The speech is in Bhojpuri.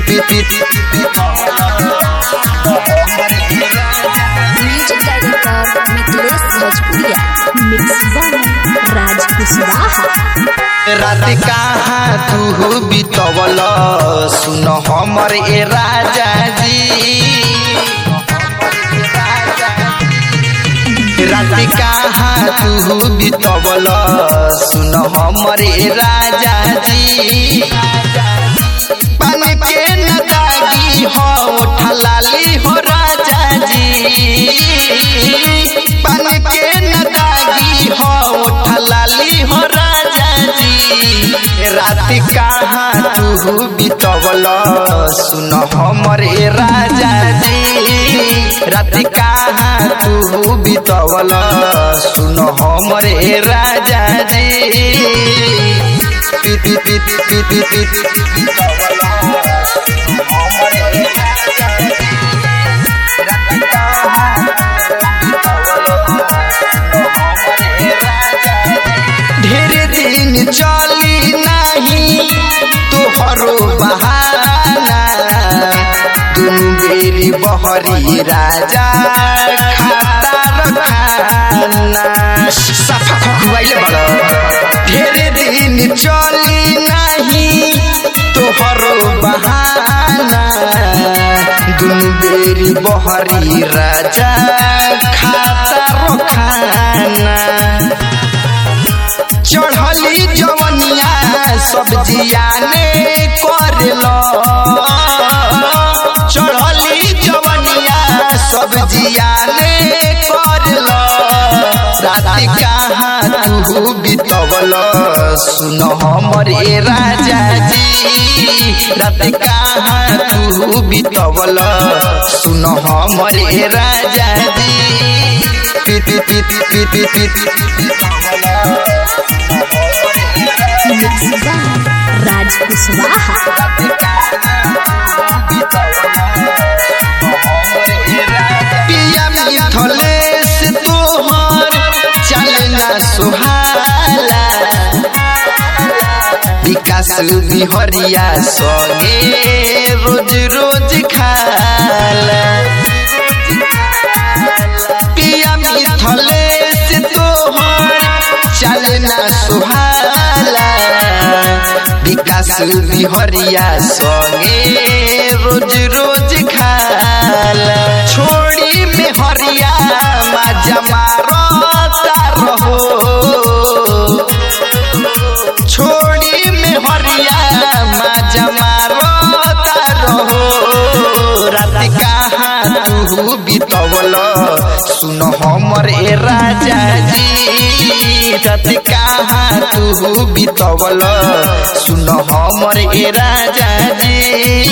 म्यूजिक डायरेक्टर मिथिलेश भोजपुरिया मिक्स बाय राज कुशवाहा रात कहाँ तू बितवल सुन हमर ए राजा जी रात कहाँ तू बितवल सुन हमर ए राजा जी पान के न दागी हो ठलाली हो राजा जी पान के न दागी हो ठलाली हो राजा जी रात कहाँ तू बितवल सुन हमर ए राजा जी रात कहाँ तू बितवल सुन हमर ए राजा जी पी पी पी पी पी पी बितवल हमर ए राजा जी रात कहाँ ढेर दिन चली नहीं तोहरो बहाना दुनु बेरी बहरी राजा खाता रखाना सफा खुआइले बड़ ढेर दिन चली नहीं तोहरो बहाना दुनु बेरी बहरी राजा खाता रखाना चढ़ली जवनिया सब्जिया ने करल चढ़ली जवनिया सब्जिया ने करल रात कहाँ तू बितवल सुन हमर ए राजा जी रात कहाँ तू बितवल सुन हमर ए राजा जी पी पी पी पी पी पी मिक्स बाय राज कुशवाहा पिया मिथलेश तोहर चलना सुहाला विकास बिहरिया संगे रोज रोज खाला पिया मिथलेश तोहर चलना सुहाला विकास बिहरिया संगे रोज रोज खाला छोड़ी में हरिया माजा मारता रहो छोड़ी में हरिया माजा मारता रहो रात कहाँ तू बितवल सुन हमर ए राजा जी रात कहाँ तू बितवल सुन हमर ए राजा जी